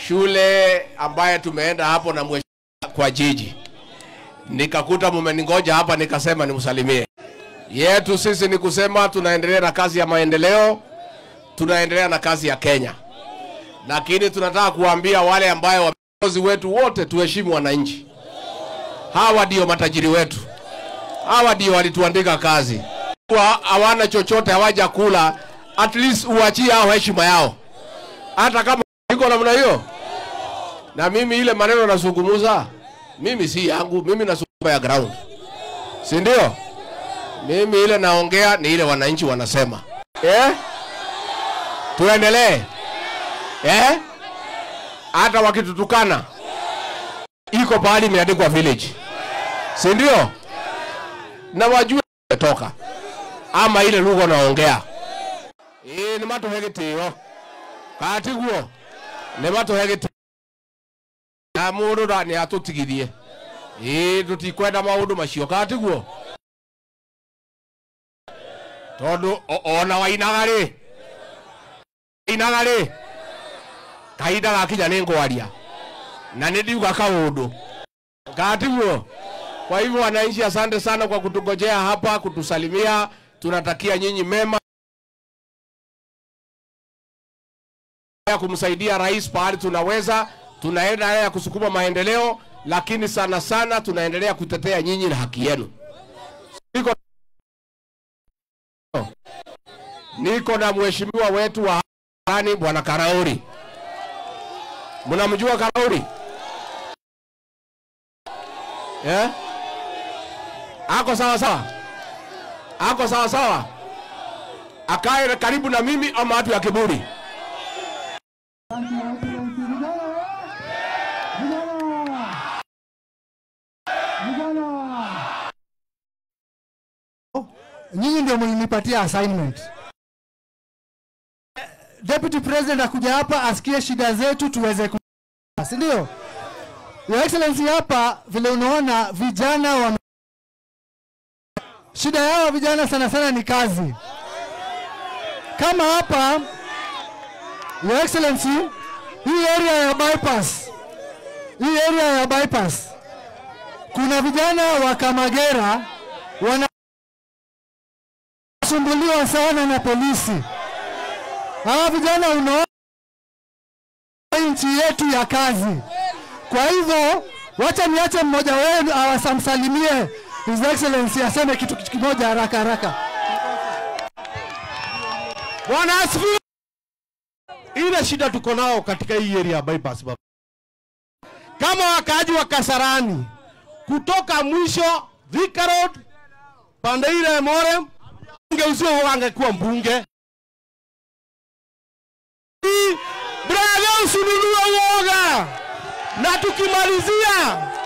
shule ambaye tumeenda hapo na mheshimiwa kwa jiji, nikakuta mumeningoja hapa, nikasema nimsalimie. Yetu sisi ni kusema tunaendelea na kazi ya maendeleo, tunaendelea na kazi ya Kenya, lakini tunataka kuambia wale ambayo viongozi wetu wote tuheshimu wananchi. Hawa ndio matajiri wetu, hawa ndio walituandika kazi, Wa- hawana chochote, hawaja kula. At least uachie hao heshima yao, hata kama iko namna hiyo. Na mimi ile maneno nazungumuza, mimi si yangu, mimi nazungumza ya ground, si ndio? Mimi ile naongea ni ile wananchi wanasema. Eh? Tuendelee. Eh? Hata wakitutukana iko pahali imeandikwa village, si ndio? Na wajue toka ama ile lugha naongea ĩĩ nĩ matũhe gĩtĩo katiguo nĩ matũhe gĩtĩo na mũndũ na nĩ atũtigithie ĩĩ tũtikwenda maũndũ macio katiguo tondũ o- ona wainaga rĩ wainaga rĩ kahinda gakinya nĩ ngwaria na nĩ ndiuga kaũndũ katiguo kwa hivyo wananchi asante sana kwa kutungojea hapa kutusalimia tunatakia nyinyi mema ya kumsaidia rais pahali tunaweza tunaenda ya kusukuma maendeleo lakini sana sana tunaendelea kutetea nyinyi na haki yenu niko, niko na mheshimiwa wetu wa hani bwana Karauri mnamjua Karauri eh? ako sawa sawa ako sawa sawa akae karibu na mimi ama watu ya kiburi nyinyi ndio mlinipatia assignment. Deputy President akuja hapa asikie shida zetu tuweze ku si ndio? Your Excellency, hapa vile unaona vijana wame... shida yao vijana sana sana ni kazi. Kama hapa Your Excellency, hii area ya bypass, hii area ya bypass kuna vijana wa Kamagera wana sumbuliwa sana na polisi. Hawa vijana unaona nchi yetu ya kazi. Kwa hivyo wacha niache mmoja wenu awasamsalimie His Excellency aseme kitu kimoja haraka haraka. Bwana asifiwe. Ile shida tuko nao katika hii area ya bypass baba. Kama wakaaji wa Kasarani kutoka mwisho Thika Road pande ile ya More mbunge usio angekuwa mbunge. Hii, Brother usinunue uoga. Na tukimalizia